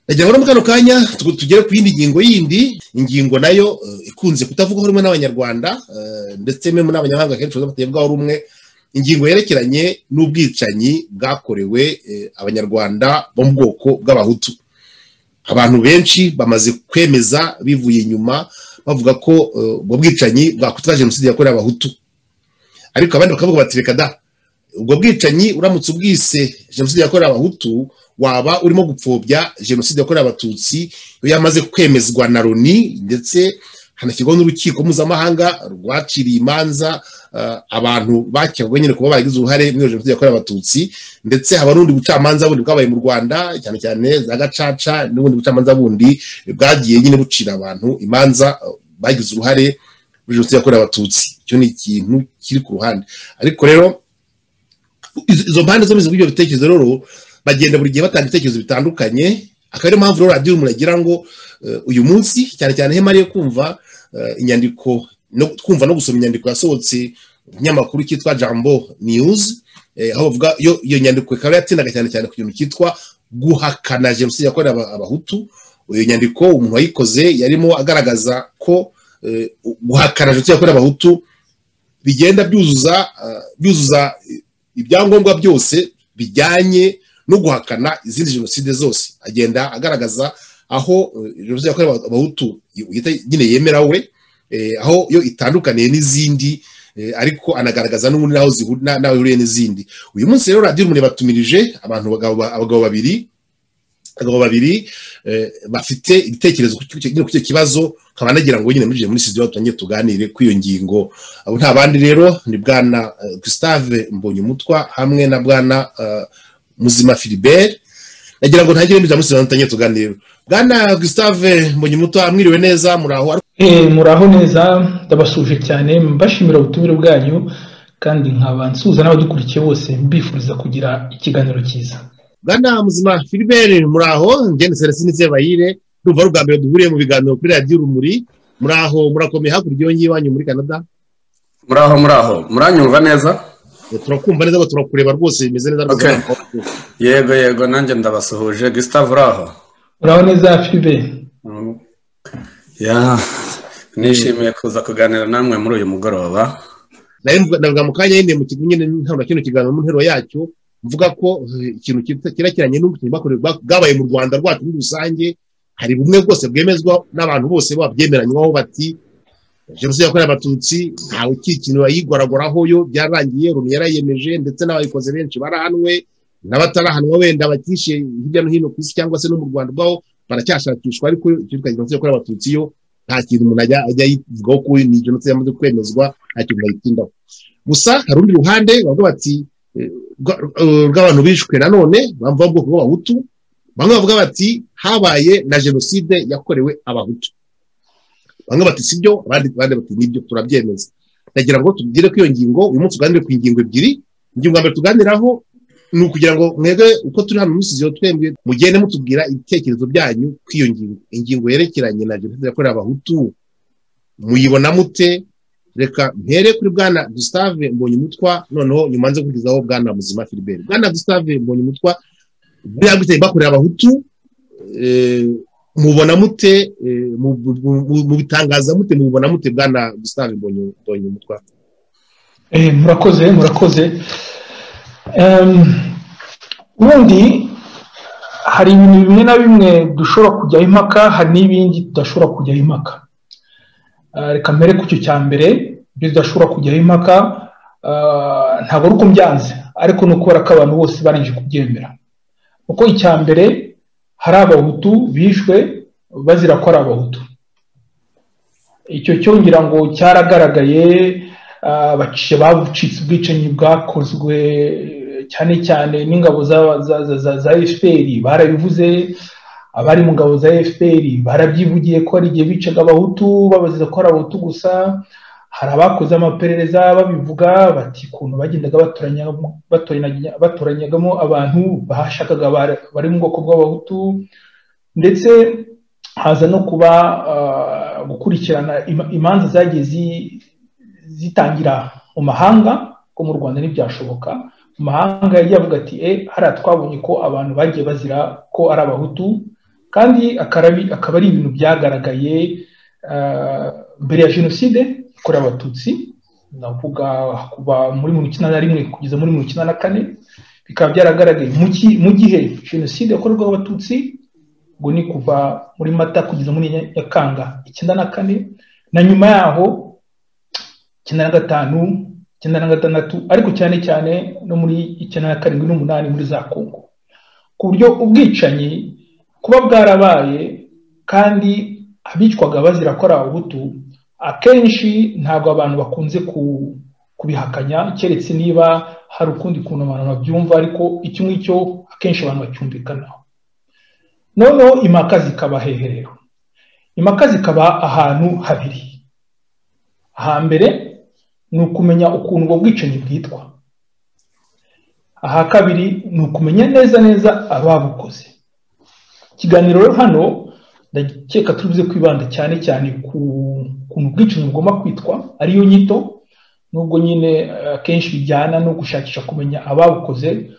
ndagira ngo no mu kano kanya tugere ku yindi ngingo yindi ingingo nayo ikunze kutavugwaho rumwe n'abanyarwanda ndetse n'abanyamahanga n'abanyamahanga kenshi batavugwaho rumwe ingingo yerekeranye n'ubwicanyi bwakorewe abanyarwanda bo mu bwoko bw'abahutu abantu benshi bamaze kwemeza bivuye inyuma bavuga ko ubwo bwicanyi bwakutwa jenoside yakorewe abahutu ariko abandi bakavuga bati reka da ubwo bwicanyi uramutse ubwise jenoside yakorewe abahutu waba urimo gupfobya jenoside yakorewe abatutsi iyo yamaze kwemezwa na loni ndetse hanashyirwaho n'urukiko mpuzamahanga rwaciriye imanza abantu bakekwaho nyine kuba bagize uruhare muri jenoside yakorewe abatutsi ndetse haba n'ubundi bucamanza bundi bwabaye mu rwanda cyane cyane za gacaca n'ubundi bucamanza bundi bwagiye nyine bucira abantu imanza bagize uruhare muri jenoside yakorewe abatutsi icyo ni ikintu kiri ku ruhande ariko rero izo mpande zombi z'ibyo bitekerezo rero bagenda buri gihe batanga ibitekerezo bitandukanye akaba ariyo mpamvu rero radiyo muragira ngo uyu munsi cyane cyane hemari yo kumva inyandiko kumva no gusoma inyandiko yasohotse ikinyamakuru cyitwa jambo niyuzi aho bavuga iyo nyandiko ikaba yatsindaga cyane cyane ku kintu cyitwa guhakana jenoside yakorewe abahutu iyo nyandiko umuntu wayikoze yarimo agaragaza ko guhakana jenoside yakorewe abahutu bigenda byuzuza byuzuza ibyangombwa byose bijyanye no guhakana izindi jenoside zose agenda agaragaza aho jenoside yakorewe abahutu nyine yemerawe aho yo itandukaniye n'izindi ariko anagaragaza n'ubundi n'aho ihuriye n'izindi uyu munsi rero radiyo umuriro batumirije abantu abagabo babiri abagabo babiri bafite ibitekerezo ku icyo kibazo nkaba nagira ngo nyine muri muri studio tutangiye tuganire kuri iyo ngingo abo nta bandi rero ni bwana Gustave Mbonyumutwa hamwe na bwana Muzima Philibert nagira ngo ntagire muri studio tutangiye tuganire bwana Gustave Mbonyumutwa mwiriwe neza muraho muraho neza ndabasuje cyane mbashimira ubutumire bwanyu kandi nkaba nsuza n'abadukurikiye bose mbifuriza kugira ikiganiro cyiza bwana muzima filiberi muraho ngende seresini sebayire ndumva ari ubwa mbere duhuriye mu biganiro kuri radiyo urumuri muraho murakomeye hakurya iyo ngiyo iwanyu muri canada muraho muraho muranyumva neza turakumva neza turakureba rwose bimeze neza rwose yego yego nanjye ndabasuhuje gustave uraho muraho neza filibe nishimiye kuza kuganira namwe muri uyu mugoroba ndavuga mu kanya nyine mu kigo nyine ntabwo kino kiganiro mu nteruro yacyo mvuga ko ikintu cyerekeranye n'ubutumwa bwabaye mu rwanda rwacu muri rusange hari bumwe bwose bwemezwa n'abantu bose babyemeranywaho bati jenoside yakorewe abatutsi ntawe ukikinira yigwaragoraho yo byarangiye rumwe yarayemeje ndetse n'abayikoze benshi barahanwe n'abatarahanwa wenda bakishe hirya no hino ku isi cyangwa se no mu rwanda ubwaho baracyashakishwa ariko ikintu jenoside yakorewe abatutsi yo nta kintu umuntu ajya yivugaho ko ni jenoside yamaze kwemezwa nta kintu bayitindaho gusa hari urundi ruhande bavuga bati rw'abantu bishwe nanone bamva ubwoko bw'abahutu bamwe bavuga bati habaye na jenoside yakorewe abahutu bamwe bati si byo abandi bati nibyo turabyemeza ndagira ngo tugire ku iyo ngingo uyu munsi tuganire ku ngingo ebyiri ingingo ya mbere tuganiraho ni ukugira ngo mwebwe uko turi hano muri studio twebwe mugende mutubwira ibitekerezo byanyu ku iyo ngingo ingingo yerekeranye na jenoside yakorewe abahutu muyibona mute reka mpere kuri bwana gustave mbonyumutwa noneho nyuma nze kugezaho bwana muzima filibert bwana gustave mbonyumutwa buriya guteye bakorera abahutu mubona mute mubitangaza mute mubona mute bwana gustave mbonyumutwa murakoze murakoze ubundi hari ibintu bimwe na bimwe dushobora kujyaho impaka hari n'ibindi tudashobora kujyaho impaka reka mbere ku cyo cya mbere ibyo tudashobora kujyaho impaka ntabwo ari uko mbyanze ariko ni ukubera ko abantu bose barangije kubyemera kuko icya mbere hari abahutu bishwe bazira ko ari abahutu icyo cyongera ngo cyaragaragaye abaciye bacitse ubwicanyi bwakozwe cyane cyane n'ingabo za fpr barabivuze abari mu ngabo za fpr barabyivugiye ko hari igihe bicaga abahutu babaziza ko ari abahutu gusa hari abakoze amaperereza babivuga bati ukuntu bagendaga batoranyagamo abantu bashakaga bari mu bwoko bw'abahutu ndetse haza no kuba gukurikirana imanza zagiye zitangira mu mahanga ko mu rwanda ntibyashoboka mu mahanga yagiye avuga ati e hariya twabonye ko abantu bagiye bazira ko ari abahutu kandi akaba ari ibintu byagaragaye mbere ya jenoside yakorewe abatutsi navuga kuva muri mirongo icyenda na rimwe kugeza muri mirongo icyenda na kane bikaba byaragaragaye mu gihe jenoside yakorerwaho abatutsi ngo ni kuva muri mata kugeza muri nyakanga icyenda na kane na nyuma yaho icyenda na gatanu icyenda na gatandatu ariko cyane cyane no muri icyenda na karindwi n'umunani muri za kongo ku buryo ubwicanyi kuba bwarabaye kandi abicwaga bazira ko ari abahutu akenshi ntabwo abantu bakunze kubihakanya keretse niba hari ukundi kuntu abantu babyumva ariko icyo ngicyo akenshi abantu bacyumvikanaho noneho impaka zikaba heherero impaka zikaba ahantu habiri hambere ni ukumenya ukuntu ubwo bwicanyi bwitwa aha kabiri ni ukumenya neza neza ababukoze ikiganiro rero hano ndakeka turubuze kwibanda cyane cyane ku kuntu ubwicanyi bugomba kwitwa ariyo nyito nubwo nyine akenshi bijyana no gushakisha kumenya ababukoze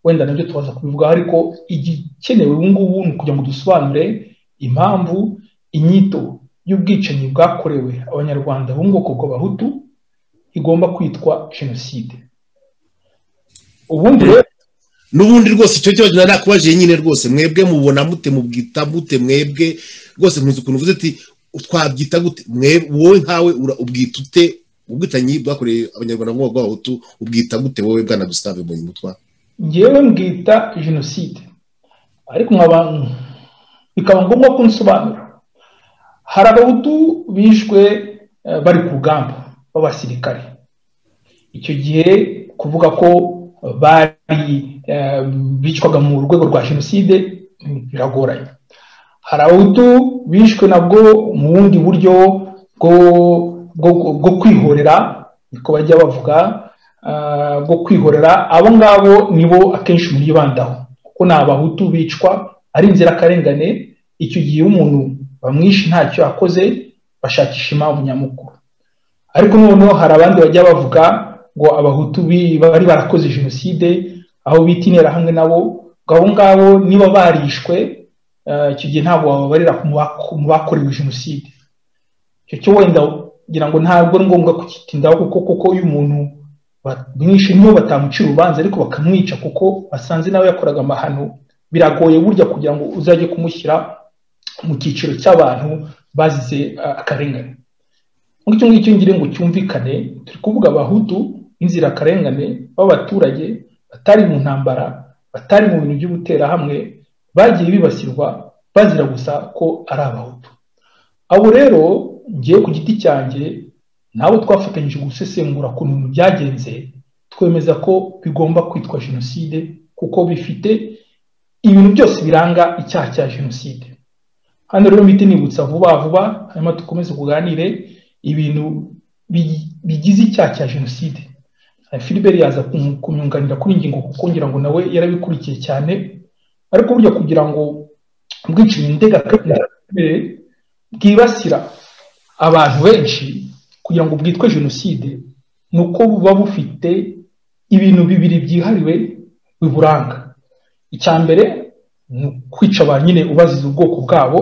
wenda nabyo tubaza kubivuga ariko igikenewe ubu ngubu ni ukugira ngo dusobanure impamvu inyito y'ubwicanyi bwakorewe abanyarwanda bo mu bwoko bw'abahutu igomba kwitwa jenoside ubundi rero n'ubundi rwose icyo cyo nakubajije nyine rwose mwebwe mubona mute mubwita mute mwebwe rwose ntuzi ukuntu uvuze ati twabyita gute wowe nkawe ubwita ute ubwitanyi bwakoreye abanyarwanda mu bw'abahutu ubwita gute wowe bwana gusitave mbonye umutwa ngewe mbwita jenoside ariko nkaba bikaba ngombwa ko nsobanura hari abahutu bishwe bari ku rugamba b'abasirikare icyo gihe kuvuga ko bari bicwaga mu rwego rwa jenoside biragoranye hari abahutu bishwe nabwo mu bundi buryo bwo kwihorera niko bajya bavuga bwo kwihorera abo ngabo nibo akenshi mwibandaho kuko ni abahutu bicwa ari inzirakarengane icyo gihe umuntu bamwishe ntacyo yakoze bashakisha impamvu nyamukuru ariko noneho hari abandi bajya bavuga ngo abahutu bari barakoze jenoside aho bita interahamwe nabo ngo abo ngabo niba barishwe icyo gihe ntabwo wababarira mu bakorewe jenoside icyo cyo wenda ngira ngo ntabwo ari ngombwa kukitindaho kuko kuko iyo umuntu bamwishe nibo batamucira urubanza ariko bakamwica kuko basanze nawe yakoraga amahano biragoye burya kugira ngo uzajye kumushyira mu cyiciro cy'abantu bazize akarengane muri icyo ngicyo ngire ngo cyumvikane turi kuvuga abahutu b'inzirakarengane b'abaturage batari mu ntambara batari mu bintu by'ubuterahamwe bagiye bibasirwa bazira gusa ko ari abahutu abo rero ngiye ku giti cyanjye nabo twafatanyije gusesengura ku bintu byagenze twemeza ko bigomba kwitwa jenoside kuko bifite ibintu byose biranga icyaha cya jenoside hano rero miti nibutsa vuba vuba hanyuma dukomeze kuganire ibintu bigize icyaha cya jenoside filiberi yaza kumyunganira kuri ingingo kuko ngira ngo nawe yarabikurikiye cyane ariko burya kugira ngo ubwicanyi ndengakamere bwibasira abantu benshi kugira ngo bwitwe jenoside ni uko buba bufite ibintu bibiri byihariwe biburanga icya mbere ni ukwica abantu nyine ubaziza ubwoko bwabo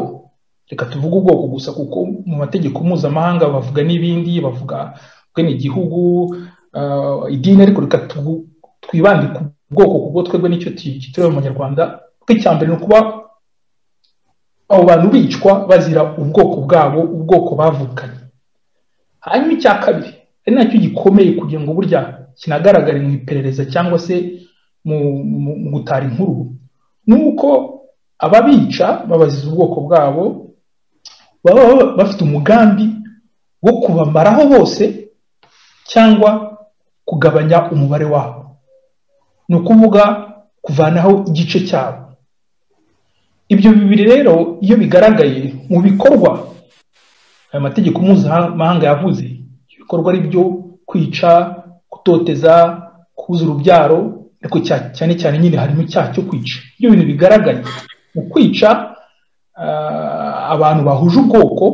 reka tuvuge ubwoko gusa kuko mu mategeko mpuzamahanga bavuga n'ibindi bavuga ubwenegihugu idini ariko reka twibande ku bwoko kuko twebwe nicyo kitureba mu nyarwanda icya mbere ni ukuba abo bantu bicwa bazira ubwoko bwabo ubwoko bavukanye hanyuma icya kabiri ari nacyo gikomeye kugira ngo burya kinagaragare mu iperereza cyangwa se mu gutara inkuru ni uko ababica babaziza ubwoko bwabo baba bafite umugambi wo kubamaraho bose cyangwa kugabanya umubare wabo ni ukuvuga kuvanaho igice cyabo ibyo bibiri rero iyo bigaragaye mu bikorwa aya mategeko mpuzamahanga yavuze ibikorwa ari byo kwica gutoteza kubuza urubyaro ariko cyane cyane nyine harimo icyaha cyo kwica ibyo bintu bigaragaye mu kwica abantu bahuje ubwoko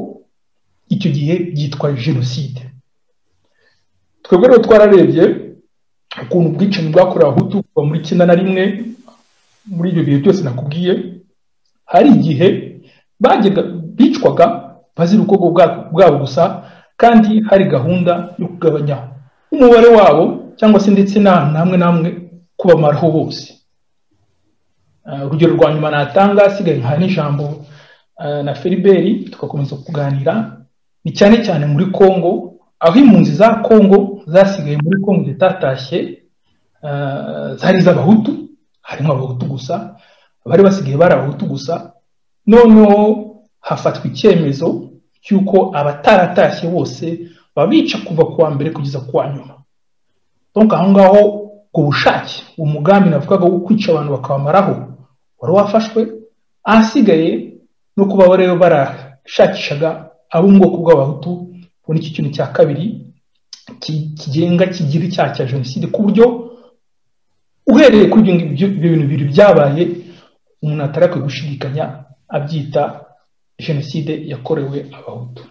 icyo gihe byitwa jenoside twebwe rero twararebye ukuntu ubwicanyi bwakorewe abahutu kuva muri icyenda na rimwe muri ibyo bihe byose nakubwiye hari igihe bajyaga bicwaga bazira ubwoko bwa- bwabo gusa kandi hari gahunda yo kugabanya umubare wabo cyangwa se ndetse n'ahantu hamwe na hamwe kubamaraho bose Ah, urugero rwa nyuma natanga asigaye nka n'ijambo ah, na feriberi tugakomeza kuganira ni cyane cyane muri congo aho impunzi za congo zasigaye muri congo zitatashye ah, zari iz'abahutu harimo abahutu gusa bari basigaye bari abahutu gusa noneho hafatwa icyemezo cy'uko abataratashye bose babica kuva ku wa mbere kugeza ku wa nyuma donc aho ngaho ku bushake umugambi navugaga wo kwica abantu bakabamaraho wari wafashwe ahasigaye no kuba bari barashakishaga abo mu bwoko bw'abahutu kubona iki kintu cya kabiri ki- kigenga kigira icyaha cya jenoside ku buryo uhereye kuri ibyo ngibyo- ibyo bintu bibiri byabaye umuntu atari akwiye gushidikanya abyita jenoside yakorewe abahutu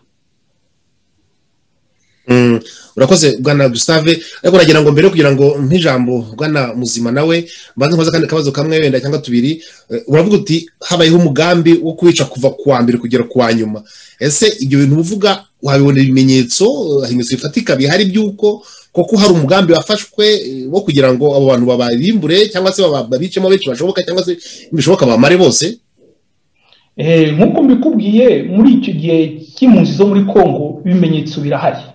Mm, urakoze bwana gustave ariko nagira ngo mbere kugira ngo nk'ijambo bwana muzima nawe mbanze nkoze akandi kabazo kamwe wenda cyangwa tubiri Eh, uravuga uti habayeho umugambi wo kuwica kuva ku wa mbere kugera ku wa nyuma ese ibyo bintu uvuga wabibona ibimenyetso eh, hari ibimenyetso bifatika bihari by'uko koko hari umugambi wafashwe eh, wo kugira ngo abo bantu babarimbure cyangwa se baba- babicemo benshi bashoboka cyangwa se bishoboka bamare bose Eh, nk'uko mbikubwiye muri icyo gihe cy'impunzi zo muri congo ibimenyetso birahari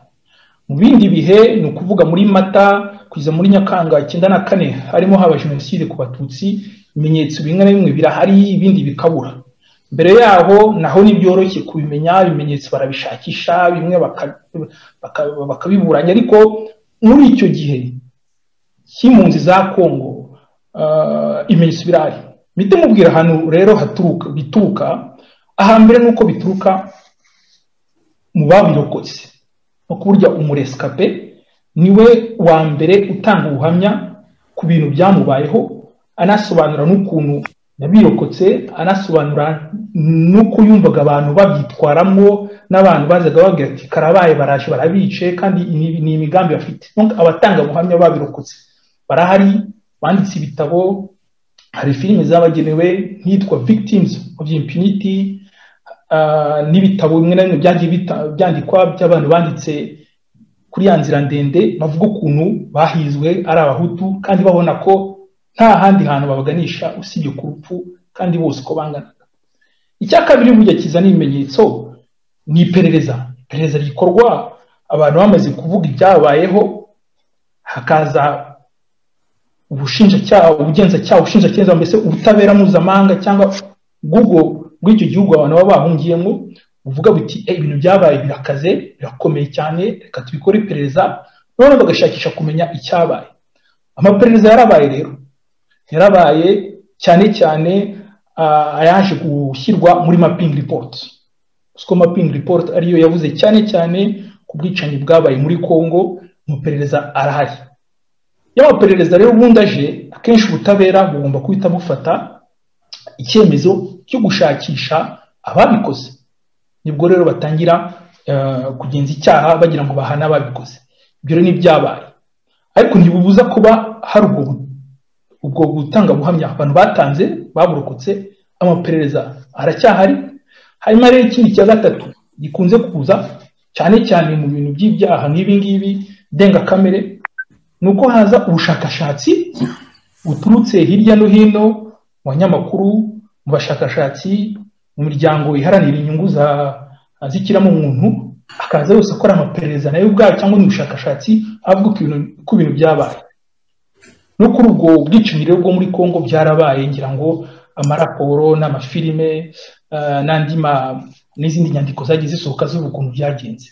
mu bindi bihe ni ukuvuga muri mata kugeza muri nyakanga icyenda na kane harimo haba jenoside ku batutsi ibimenyetso bimwe na bimwe birahari ibindi bikabura mbere yaho naho ntibyoroshye kubimenya ibimenyetso barabishakisha bimwe baka- baka- bakabiburanya ariko muri icyo gihe cy'impunzi za congo ah, ibimenyetso birahari mite mubwira ahantu rero haturuka bituruka ahambere ni uko bituruka mu babirokotse no kuburya umuresikape niwe wa mbere utanga ubuhamya ku bintu byamubayeho anasobanura n'ukuntu yabirokotse anasobanura n'uko yumvaga abantu babyitwaramo n'abantu bazaga babwira ati karabaye baraje barabice kandi ni- ni imigambi bafite Donc, abatanga ubuhamya babirokotse barahari banditse ibitabo hari filime zabagenewe nk'iyitwa victims of impunity ah, n'ibitabo bimwe na bimwe byagiye bita- byandikwa by'abantu banditse kuri ya nzira ndende bavuga ukuntu bahizwe ari abahutu kandi babona ko nta handi hantu babaganisha usibye ku rupfu kandi bose uko banganaga icya kabiri burya kiza n'ibimenyetso ni iperereza iperereza rikorwa abantu bamaze kuvuga ibyabayeho hakaza ubushinjacyaha ubugenzacyaha ubushinjacyaha mbese ubutabera mpuzamahanga cyangwa bw'ubwo bw'icyo gihugu abantu baba bahungiyemo buvuga buti "Eh, ibintu byabaye birakaze birakomeye cyane reka tubikore iperereza noneho bagashakisha kumenya icyabaye amaperereza yarabaye rero yarabaye cyane cyane ah, ayaje gushyirwa muri mapping report ko mapping report ariyo yavuze cyane cyane ku bwicanyi bwabaye muri congo amaperereza arahari iyo amaperereza rero ubundi aje akenshi ubutabera bugomba guhita bufata icyemezo cyo gushakisha ababikoze nibwo rero batangira eh, kugenza icyaha bagira ngo bahane ababikoze ibyo rero n'ibyabaye ariko ntibibuza kuba hari ubwo bu- ubwo gutanga buhamya abantu batanze baburokotse amaperereza aracyahari hanyuma rero ikindi cya gatatu gikunze kuza cyane cyane mu bintu by'ibyaha nk'ibi ngibi ndengakamere ni uko haza ubushakashatsi buturutse hirya no hino mu banyamakuru mu bashakashatsi mu miryango iharanira inyungu za z'ikiremwamuntu akaza yose akora amaperereza nayo ubwayo cyangwa ni ubushakashatsi avuga ku bintu- ku bintu byabaye no kuri ubwo bwicanyi rero bwo muri congo byarabaye ngira ngo amaraporo n'amafilime eh, n'andi ma- n'izindi nyandiko zagiye zisohoka zivuga ukuntu byagenze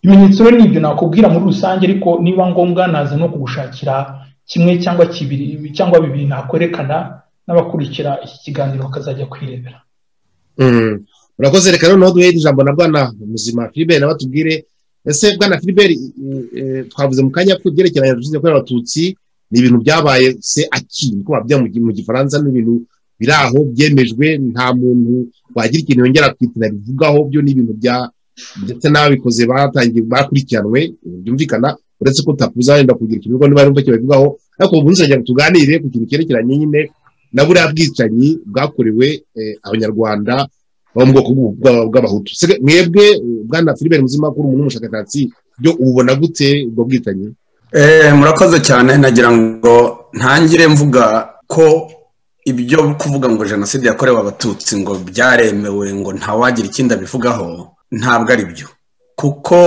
ibimenyetso rero ni ibyo nakubwira muri rusange ariko niba ngombwa naza no kugushakira kimwe cyangwa kibiri cyangwa bibiri nakwerekana n'abakurikira iki kiganiro bakazajya kwirebera Mm. urakoze reka noneho duhere ijambo na bwana muzima filiberi nawe atubwire ese bwana filiberi eh, eh, twavuze mu kanya ko ibyerekeranye na jenoside yakorewe abatutsi ni ibintu byabaye se aki niko babyita mu gi- mu gifaransa ni ibintu biri aho byemejwe nta muntu wagira ikintu yongera akita nabivugaho byo ni ibintu bya ndetse n'ababikoze batangiye bakurikiranwe eh, byumvikana uretse ko utakuza wenda kugira ikintu niba yumva kibabivugaho ariko ubu nzongera tuganire ku kintu cyerekeranye nyine na buriya bwicanyi bwakorewe eh, abanyarwanda bo mu bwoko bw'u- bwa- bw'abahutu Se- mwebwe eh, bwana filibert muzimakuru umuntu w'umushakashatsi byo ubona gute ubwo bwicanyi Eh, murakoze cyane nagira ngo ntangire mvuga ko ibyo kuvuga ngo jenoside yakorewe abatutsi ngo byaremewe ngo ntawagira ikindi abivugaho ntabwo ari byo kuko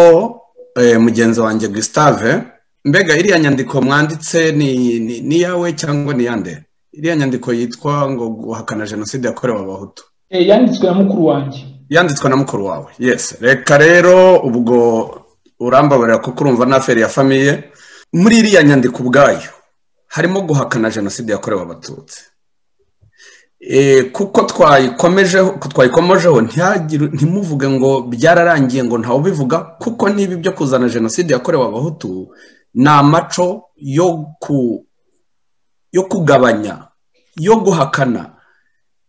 eh, mugenzi wanjye gustave mbega iriya nyandiko mwanditse ni, ni, ni iyawe cyangwa ni yande iriya nyandiko yitwa ngo guhakana jenoside yakorewe abahutu Eh, yanditswe na mukuru wanjye yanditswe na mukuru wawe yes reka rero ubwo urambabarira kuko urumva n'aferi ya famiye muri iriya nyandiko ubwayo harimo guhakana jenoside yakorewe abatutsi Eh, kuko twayikomejeho ko twayikomojeho ntihagire- ntimuvuge ngo byararangiye ngo ntawe ubivuga kuko niba ibyo kuzana jenoside yakorewe abahutu ni amaco yo ku- yo kugabanya yo guhakana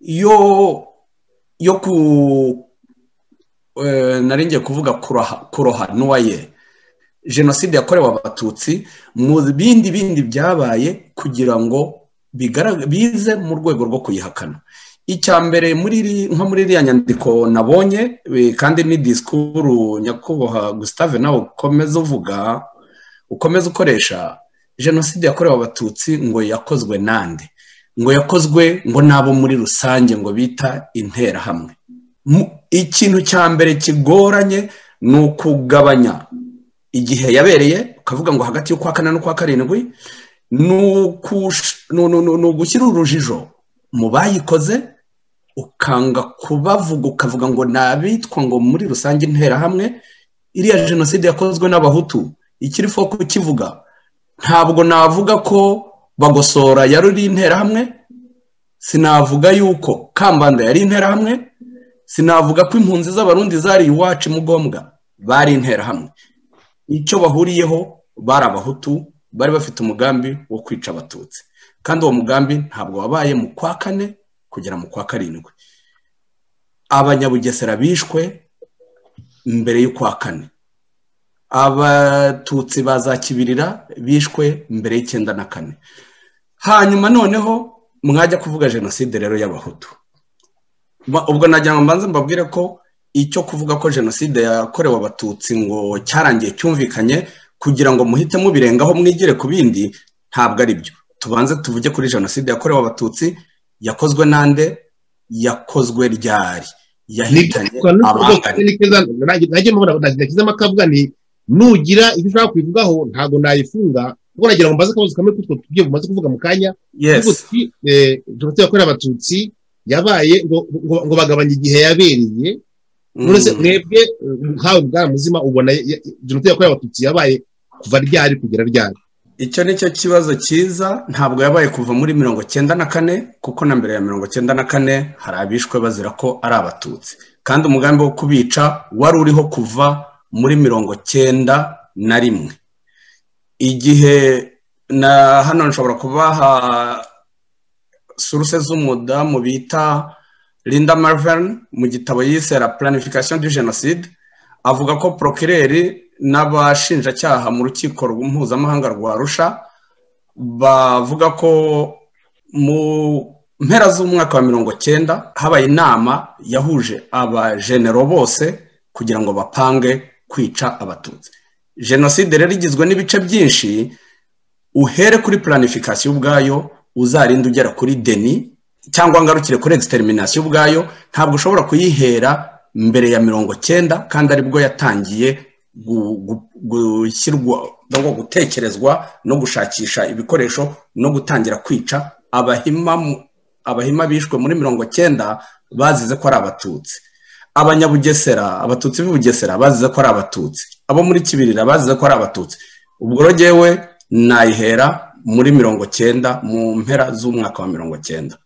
yo yo ku eh, nari ngiye kuvuga kuroha kuroha n'uwa ye jenoside yakorewe abatutsi mu bindi bindi byabaye kugira ngo bigarag- bize mu rwego rwo kuyihakana icya mbere muri iri- nko muri iriya nyandiko nabonye eh, kandi ni disikuru nyakubahwa gustave nawe ukomeza uvuga ukomeza ukoresha jenoside yakorewe abatutsi ngo yakozwe nande ngo yakozwe ngo n'abo muri rusange ngo bita interahamwe Mu- ikintu cya mbere kigoranye ni ukugabanya igihe yabereye ukavuga ngo hagati y'ukwa kane n'ukwa karindwi ni ukush- ni- ni- ni- ni ugushyira urujijo mu bayikoze ukanga kubavuga ukavuga ngo ni abitwa ngo muri rusange interahamwe iriya jenoside yakozwe n'abahutu ikiri fo kukivuga ntabwo navuga ko bagosora yari uri interahamwe sinavuga yuko kambanda yari interahamwe sinavuga ko impunzi z'abarundi zari iwacu mugombwa bari interahamwe icyo bahuriyeho bari abahutu bari bafite umugambi wo kwica abatutsi kandi uwo mugambi ntabwo wabaye mu kwa kane kugera mu kwa karindwi abanyabugesera bishwe mbere y'ukwa kane abatutsi bazakibirira bishwe mbere y'icyenda na kane hanyuma noneho mwajya kuvuga jenoside rero y'abahutu Ba- ubwo nagira ngo mbanze mbabwire ko icyo kuvuga ko jenoside yakorewe abatutsi ngo cyarangiye cyumvikanye kugira ngo muhite mubirengaho mwigire ku bindi ntabwo ari byo tubanze tuvuge kuri jenoside yakorewe abatutsi yakozwe nande yakozwe ryari yahitanye abangane nanjye mubona nashyizemo akavuga ni nugira ibyo ushaka kubivugaho ntabwo nayifunga kuko nagira ngo mbaze akabazo kamwe kutwo tubyo bumaze kuvuga mu kanya yes Kuko twi- eh, jenoside yakorewe abatutsi yabaye ngo- ngo ngo bagabanye igihe yabereye uretse Mm. mwebwe eh, nkawe bwa muzima ubona ya- ya- jenoside yakorewe abatutsi yabaye kuva ryari kugera ryari icyo ni cyo kibazo cyiza ntabwo yabaye kuva muri mirongo cyenda na kane kuko na mbere ya mirongo cyenda na kane hari abishwe bazira ko ari abatutsi kandi umugambi wo kubica wari uriho kuva muri mirongo cyenda na rimwe igihe na hano nshobora kubaha suruse z'umudamu bita linda marvin mu gitabo yise la planification du genocide avuga ko porokireri n'abashinjacyaha mu rukiko mpuzamahanga rwa rusha bavuga ko mu mpera z'umwaka wa mirongo cyenda habaye inama yahuje abajenero bose kugira ngo bapange kwica abatutsi jenoside rero igizwe n'ibice byinshi uhere kuri planification ubwayo uzarinde ugera kuri deni cyangwa ngarukire kuri extermination ubwayo ntabwo ushobora kuyihera mbere ya mirongo cyenda kandi aribwo yatangiye gu- gu- gushyirwa no gutekerezwa no gushakisha ibikoresho no gutangira kwica abahima mu- abahima bishwe muri mirongo cyenda bazize ko ari abatutsi abanyabugesera abatutsi b'i bugesera bazize ko ari abatutsi abo muri kibirira bazize ko ari abatutsi ubwo rero jyewe nayihera muri mirongo cyenda mu mpera z'umwaka wa mirongo cyenda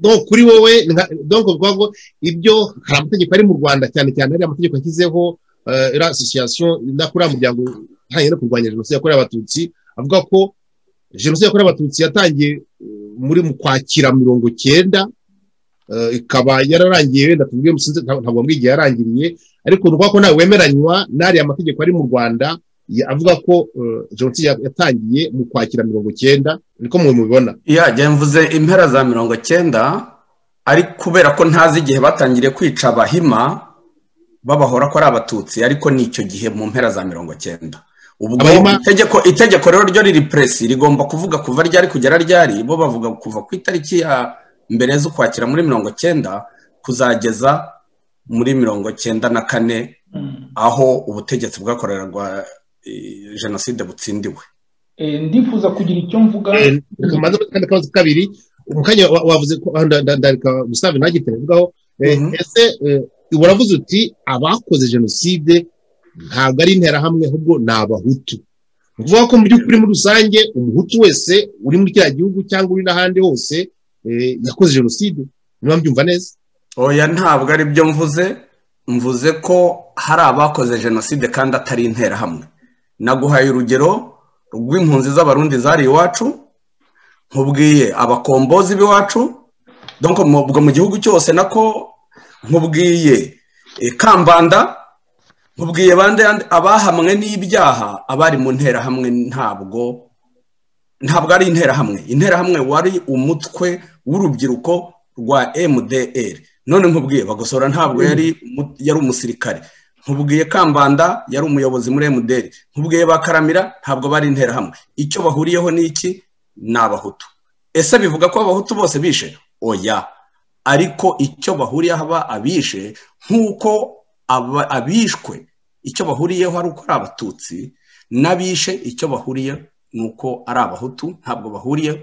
no kuri wowe nka- donc bivuga ngo ibyo hari amategeko ari mu rwanda cyane cyane ari amategeko yashyizeho eh, iriya association idakora muryango utangiye no kurwanya jenoside yakorewe abatutsi avuga ko jenoside yakorewe abatutsi yatangiye eh, muri mu kwakira mirongo cyenda eh, ikaba yararangiye wenda tuvuge musinze nta- ntabwo mbwiye igihe yarangiriye ariko ni ukuvuga ko nawe wemeranywa n'ariya mategeko ari mu rwanda avuga ko jenoside yatangiye mu kwakira mirongo icyenda niko mubibona yajya mvuze impera za mirongo icyenda ari kubera ko ntazi igihe batangiriye kwica abahima babahora ko ari abatutsi ariko ni icyo gihe mu mpera za mirongo icyenda ubwo itegeko itegeko rero ryo riri puresi rigomba kuvuga kuva ryari kugera ryari bo bavuga kuva ku itariki ya mbere z'ukwakira muri mirongo icyenda kuzageza muri mirongo icyenda na kane aho ubutegetsi bwakorerwa jenoside butsindiwe ndifuza kugira icyo mvuga akabazo kabiri umukanya wavuze ko ndareka gusave ntagite mvugaho ese uravuze uti abakoze jenoside ntabwo ari interahamwe ahubwo ni abahutu ni ukuvuga ko mu by'ukuri muri rusange umuhutu wese uri muri kiriya gihugu cyangwa uri n'ahandi hose yakoze jenoside niba mbyumva neza oya ntabwo ari byo mvuze mvuze ko hari abakoze jenoside kandi atari interahamwe naguhaye urugero rw'impunzi z'abarundi zari iwacu nkubwiye abakombozi b'iwacu ubwo mu gihugu cyose nako nkubwiye kambanda nkubwiye bande abahamwe n'ibyaha abari mu nterahamwe ntabwo ntabwo ari interahamwe interahamwe wari umutwe w'urubyiruko rwa mdr none nkubwiye bagosora ntabwo yari yari umusirikare nkubwiye kambanda yari umuyobozi muri mdr nkubwiye bakaramira ntabwo bari interahamwe icyo bahuriyeho ni iki ni abahutu ese bivuga ko abahutu bose bishe oya ariko icyo bahuriyeho aba abishe nk'uko abishwe icyo bahuriyeho ari uko ari abatutsi n'abishe icyo bahuriye ni uko ari abahutu ntabwo bahuriye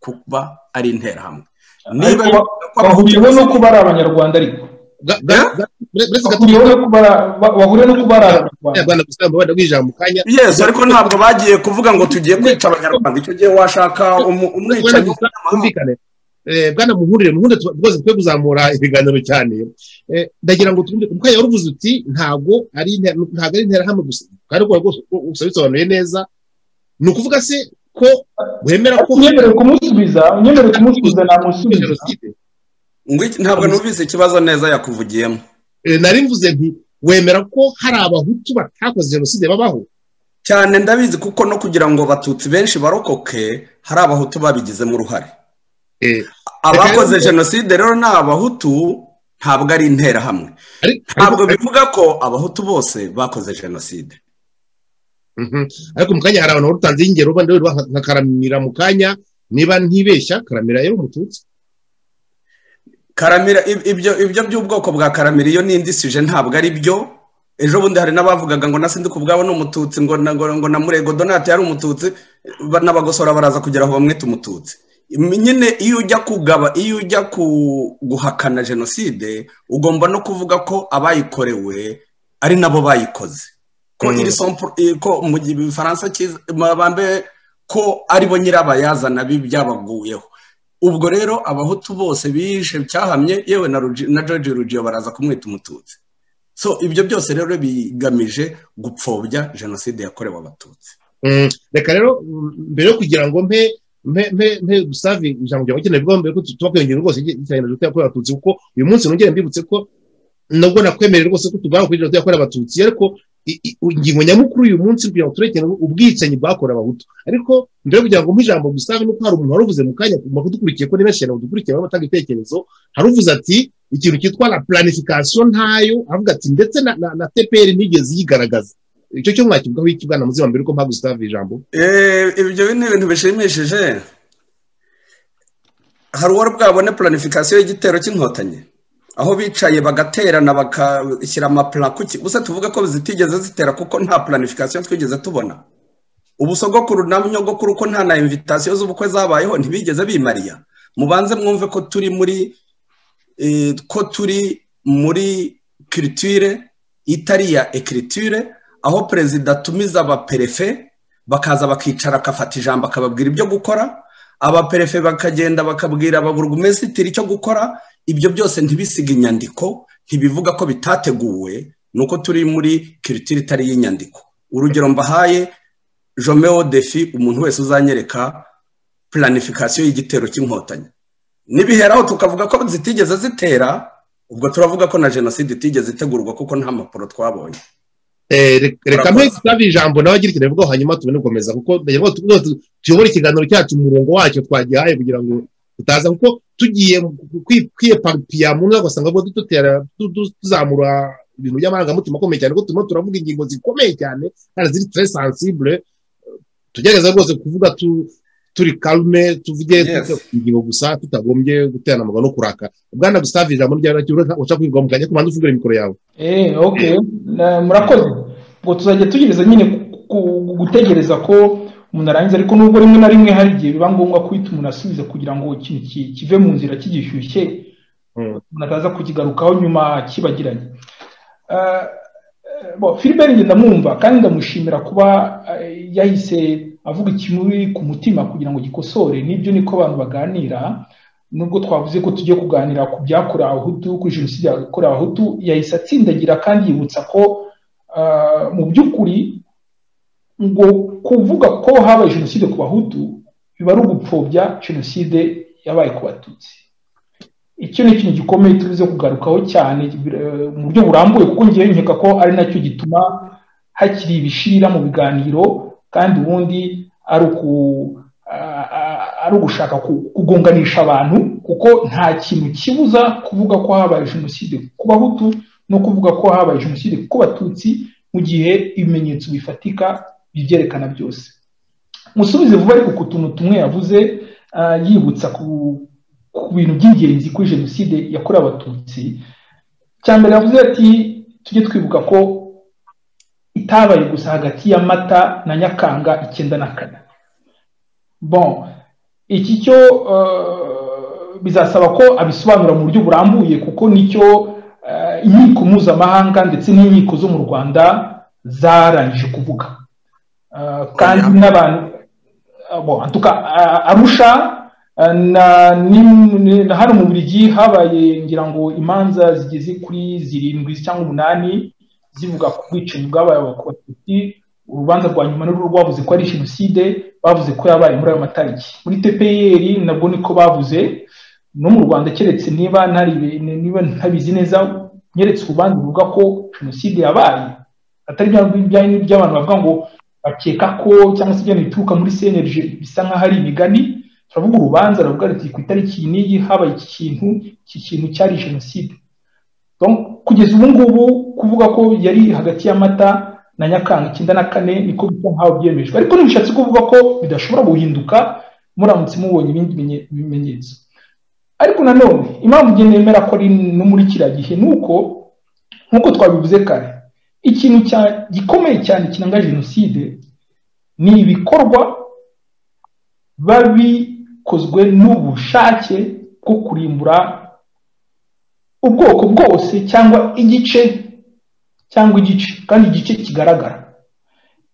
kuba ari interahamwe niba bahuriyeho no kuba ari abanyarwanda ariko bahuriye no kuba ari abanyarwanda bw'ijambo mu kanya yesu ariko ntabwo bagiye kuvuga ngo tugiye kwica abanyarwanda icyo gihe washaka umwicanyi w'umunyamahanga bwana muhurire muhunde rwose twe kuzamura ibiganiro cyane ndagira ngo twumve umukanya wari uvuze uti ntabwo ari ntabwo ari interahamwe gusa kandi ko rwose ubisobanuye neza ni ukuvuga se ko wemera ko unyemerere kumusubiza unyemerere kumusubiza namusubiza ntabwo numvise ikibazo neza yakuvugiyemo nari mvuze nti wemera ko hari abahutu batakoze jenoside babaho cyane ndabizi kuko no kugira ngo abatutsi benshi barokoke hari abahutu babigizemo uruhare abakoze jenoside rero ni abahutu ntabwo ari interahamwe ntabwo bivuga ko abahutu bose bakoze jenoside ariko mu kanya hari abantu barutanze ingero nka karamira mu kanya niba ntibeshya karamira yari umututsi karamira ibyo by'ubwoko bwa karamira iyo nindisije ntabwo ari byo ejo bundi hari n'abavugaga ngo na sindika ubwabo ni umututsi ngo na murego donate yari umututsi n'abagosora baraza kugera aho bamwita umututsi nyine iyo ujya kugaba iyo ujya guhakana jenoside ugomba no kuvuga ko abayikorewe ari nabo bayikoze ko iri ko mu gihe ibifaransa bambaye ko aribo nyirabayazana byabaguyeho ubwo rero abahutu bose bishe cyahamye yewe na george rugiyo baraza kumwita umututsi so ibyo byose rero bigamije gupfobya jenoside yakorewe abatutsi reka rero mbere yo kugira ngo mpe mpe gusavi ijambo ryawe ukeneye bwo mbere ko tuba kwiyongera rwose cyane na leta yakorewe abatutsi kuko uyu munsi nongere mbibutse ko nabwo nakwemerera rwose ko tugomba kugira leta yakorewe abatutsi ariko ingingo nyamukuru uyu munsi kugira ngo turekere ubwicanyi bwakorewe abahutu ariko mbere yo kugira ngo mpe ijambo gusavi nuko hari umuntu wari uvuze mu kanya mu kudukurikiye ko ni benshi cyane badukurikiye barimo batanga ibitekerezo hari uvuze ati ikintu cyitwa la planification ntayo avuga ati ndetse na tpr nigeze yigaragaza icyo cyo mwakivugaho iki bwana muzima mbere uko mpamvu zitava ijambo ibyo ni ibintu bishimishije hari uwari bwabone planifikasiyo y'igitero cy'inkotanyi aho bicaye bagaterana bagashyira amapula kuki gusa tuvuga ko zitigeze zitera kuko nta planifikasiyo twigeze tubona ubusogokuru na nyogokuru ko nta na invitasiyo z'ubukwe zabayeho ntibigeze bimariya mubanze mwumve ko turi muri ko turi muri kiritire itariya ekiritire aho perezida atumiza abaperefe bakaza bakicara agafata ijambo akababwira ibyo gukora abaperefe bakagenda bakabwira ababurugumesitiri icyo gukora ibyo byose ntibisiga inyandiko ntibivuga ko bitateguwe ni uko turi muri kiritire itari y'inyandiko urugero mbahaye jomeo defi umuntu wese uzanyereka planifikasiyo y'igitero cy'inkotanyi nibiheraho tukavuga ko zitigeze zitera ubwo turavuga ko na jenoside itigeze itegurwa kuko nta mpapuro twabonye reka mwe tutabe ijambo nawe agira ikintu bivugaho hanyuma tubone gukomeza kuko ndagira ngo tuyobore ikiganiro cyacu mu murongo wacyo twagihaye kugira ngo tutaza kuko tugiye kwiyepapiya mu mwaka usanga dutera tuzamura ibintu by'amarangamutima akomeye cyane kuko turimo turavuga ingingo zikomeye cyane kandi ziri tere sansibure tugerageza rwose kuvuga turi karume tuvuge ingingo gusa tutagombye guterana amagambo no kurakara bwana gusave ijambo ry'abakiriya urashaka guca kwigwa mu kanya kubanza ufungure mikoro yawe eee oke murakoze ngo tuzajya tugereza nyine gutegereza ko umuntu arangiza ariko nubwo rimwe na rimwe hari igihe biba ngombwa ko uhita umuntu asubiza kugira ngo ikintu kive mu nzira kigishyushye umuntu ataza kukigarukaho nyuma kibagiranye filiberi ngenda ndamwumva kandi ndamushimira kuba yahise avuga ikimuri ku mutima kugira ngo gikosore nibyo niko abantu baganira nubwo twavuze ko tugiye kuganira ku byakorewe abahutu kuri jenoside yakorewe abahutu yahise atsindagira kandi yibutsa ko mu by'ukuri ngo kuvuga ko habaye jenoside ku bahutu biba ari ugupfobya jenoside yabaye ku batutsi icyo ni ikintu gikomeye tubuze kugarukaho cyane mu buryo burambuye kuko ngewe nkeka ko ari nacyo gituma hakiri ibishira mu biganiro kandi ubundi ari ugushaka kugonganisha abantu kuko nta kintu kibuza kuvuga ko habaye jenoside ku bahutu no kuvuga ko habaye jenoside ku batutsi mu gihe ibimenyetso bifatika bibyerekana byose musubize vuba ariko ku tuntu tumwe yavuze yibutsa ku bintu by'ingenzi kuri jenoside yakorewe abatutsi cya mbere yavuze ati tujye twibuka ko itabaye gusa hagati ya mata na nyakanga icyenda na kane bon iki cyo bizasaba ko abisobanura mu buryo burambuye kuko nicyo inkiko mpuzamahanga ndetse n'inkiko zo mu rwanda zarangije kuvuga kandi n'abantu arusha na hano mu burigi habaye ngira ngo imanza zigeze kuri zirindwi cyangwa umunani zivuga ku bwicanyi bwabaye abatutsi urubanza rwa nyuma n'uruhu rwavuze ko ari jenoside bavuze ko yabaye muri ayo matariki muri tpr nabwo niko bavuze no mu rwanda keretse niba ntabizi neza nyeretse urubanza ruvuga ko jenoside yabaye atari by'abantu bavuga ngo bakeka ko cyangwa se ibintu bituruka muri cnlg bisa nk'aho ari imigani turavuga urubanza ruvuga ruti ku itariki n'iyi habaye iki kintu iki kintu cyari jenoside kugeza ubu ngubu kuvuga ko yari hagati y'amata na nyakanga icyenda na kane niko bisa nk'aho byemejwe ariko ntibishatse kuvuga ko bidashobora guhinduka muramutse mubonye ibindi bimenyetso ariko nanone impamvu ugenda yemera ko ari no muri kiriya gihe ni uko nk'uko twabivuze kare ikintu gikomeye cyane kiranga jenoside ni ibikorwa babi bikozwe n'ubushake bwo kurimbura ubwoko bwose cyangwa igice cyangwa igice kandi igice kigaragara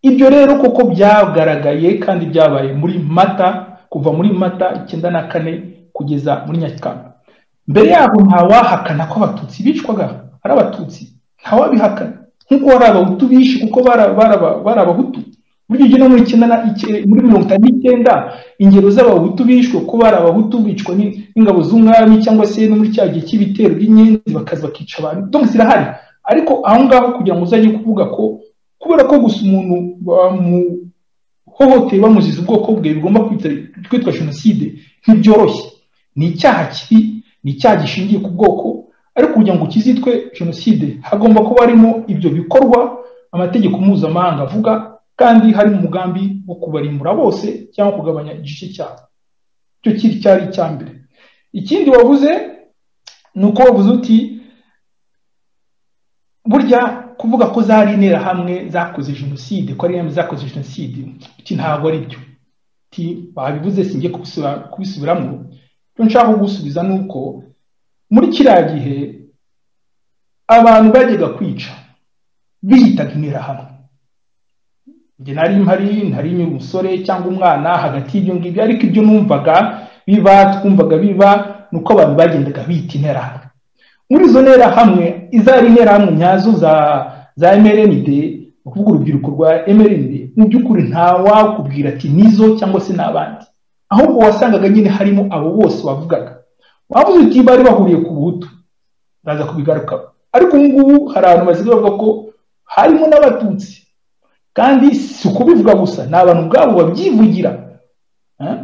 ibyo rero koko byagaragaye kandi byabaye muri mata kuva muri mata icyenda na kane kugeza muri nyakanga mbere yaho ntawahakana ko abatutsi bicwaga ari abatutsi ntawabihakana nk'uko bari abahutu bishe kuko bari abahutu buryo ugiye no muri mirongo itanu n'icyenda ingero z'abahutu bishwe ko bari abahutu bicwa n'ingabo z'umwami cyangwa se no muri cya gihe cy'ibitero by'inyenzi bakaza bakica abantu donka zirahari ariko aho ngaho kugira ngo uzajye kuvuga ko kubera ko gusa umuntu bamuhohoteye bamuziza ubwoko bwe bigomba kwitwa jenoside ntibyoroshye ni icyaha kibi ni icyaha gishingiye ku bwoko ariko kugira ngo kizitwe jenoside hagomba kuba harimo ibyo bikorwa amategeko mpuzamahanga avuga kandi hari umugambi wo kubarimbura bose cyangwa kugabanya igice cyabo icyo kiri cyari icya mbere ikindi wavuze ni uko wavuze uti burya kuvuga ko zari interahamwe zakoze jenoside ko ari interahamwe zakoze jenoside uti ntabwo ari byo uti babivuze sinjye kubisubiramo icyo nshaka gusubiza ni uko muri kiriya gihe abantu bajyaga kwica biyitaga interahamwe njye nari mpari ntari umusore cyangwa umwana hagati y'ibyo ngibyo ariko ibyo numvaga biba twumvaga biba ni uko abantu bagendaga bita interahamwe muri izo nterahamwe izari interahamwe nyazo za za mrnd ni ukuvuga urubyiruko rwa mrnd mu by'ukuri ntawakubwira ati nizo cyangwa se n'abandi ahubwo wasangaga nyine harimo abo bose wavugaga wavuze uti bari bahuriye ku buhutu baza kubigarukaho ariko ubu ngubu hari abantu basigaye bavuga ko harimo n'abatutsi kandi si ukubivuga gusa ni abantu ubwabo babyivugira eh?